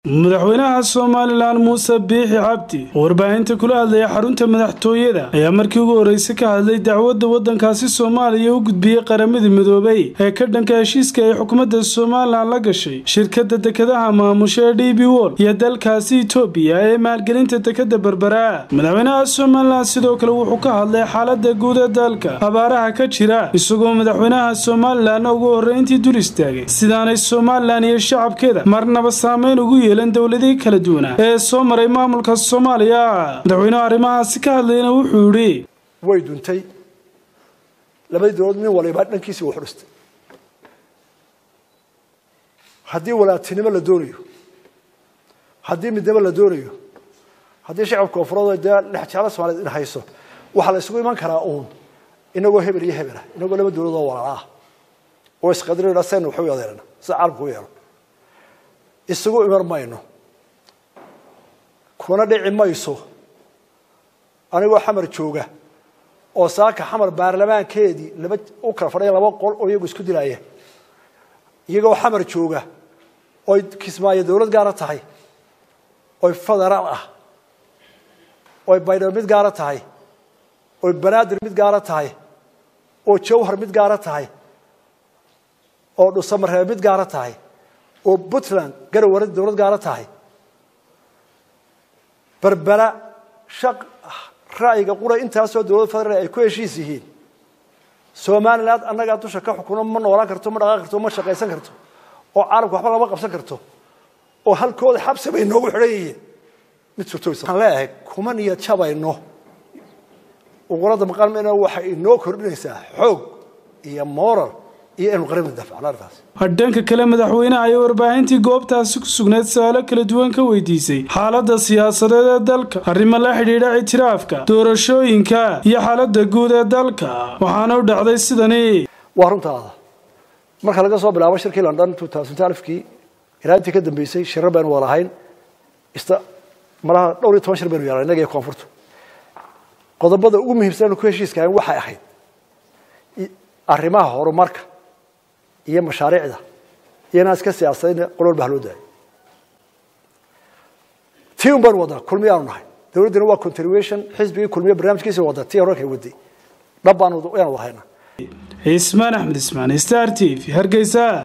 madaxweynaha somalilan muuse biixi cabdi oo warbaahinta kula hadlaya xarunta madaxtooyada ayaa markii ugu horreysay ka hadlay dacwadda waddankaasi soomaaliya u gudbiyey qaramadii midoobay ee ka dhanka heshiiska ay xukuumadda somalilan la gashay shirkadda dekedaha maamusha ee d b wol iyo dalkaasi itoobiya ee maalgelinta dekeda berbera madaxweynaha somalilan sidoo kale wuxuu ka hadlay xaalada guud ee dalka abaaraha ka jira isagoo madaxweynaha somalilan ugu horreyntii dul istaagay sidaanay somalilan iyo shacabkeeda marnaba saameyn ugu yeelan dowladihii kala duwanaa ee soo maray maamulka soomaaliya madaxweynuhu arrimahaasi ka hadlayna wuxuu yidhi way duntay labadii dowlaod nin waliba dhankiisii wuxu dhistay haddii walaatinimo la doonayo haddii midnimo la doonayo haddii shacabka koonfureed dee dhexjeclo soomaaliyed in hayso waxaa la isugu iman karaa uun inagoo hebel iyo hebel ah inagoo laba dowlad oo walaala ah oo isqadrinayna saynu waxu adeerana sida caalamku u yeelo isugu iman mayno kuna dhici mayso anigoo xamar jooga oo saaka xamar baarlamaankeedii laba u kala fadhiya laba qol oo iyagu isku dilaya iyagoo xamar jooga oy kismaayo dowlad gaara tahay oy federaal ah oy baydhabo mid gaara tahay oy banaadir mid gaara tahay oo jawhar mid gaara tahay oo dhusamareebe mid gaara tahay oo puntland garowe dowlad gaara tahay berbera shaq ra'yiga qura intaasoo dowlad federaal ay ku heshiis yihiin somaliland annagaa dusha ka xukuno ma noolaan karto ma dhaqaan karto ma shaqaysan karto oo caalamka waxba lama qabsan karto oo halkooda xabsi bay noogu xidhan yihiin mid suurtooysan leeyahay kuma niyad jabayno uqurada maqaalmena waxay inoo kordhinaysaa xoog iyo moral iyo inu qaribna dafacno arrintaas dhanka kale madaxweynaha ayaa warbaahintii goobtaasi ku sugnayd su-aalo kala duwan ka weydiisay xaaladda siyaasadeed ee dalka arrimo la xidhiidha ictiraafka doorashooyinka iyo xaaladda guud ee dalka waxaana u dhacday sidani waa runtaada marka laga soo bilaabo shirkii london kii ilaa intii ka dambeysay shirar baynu walahayn malaha dhowr iyo toban shir baynu yeelnay innaga iyo koonfurtu qodobada ugu muhiimsan anu ku heshiiskahayn waxay ahayd arrimaha horumarka iyo mashaariicda iyo inaan iska siyaasadayna qol walba haloo daayo tii un baynu wadnaa kulmiyaanu nahay dowladdina waa continuation xisbigii kulmiya barnaamijkiisa wadda tii horarkay waday dhab baanu yaanu wadahayna cismaan axmed ismaan star t v hargeysa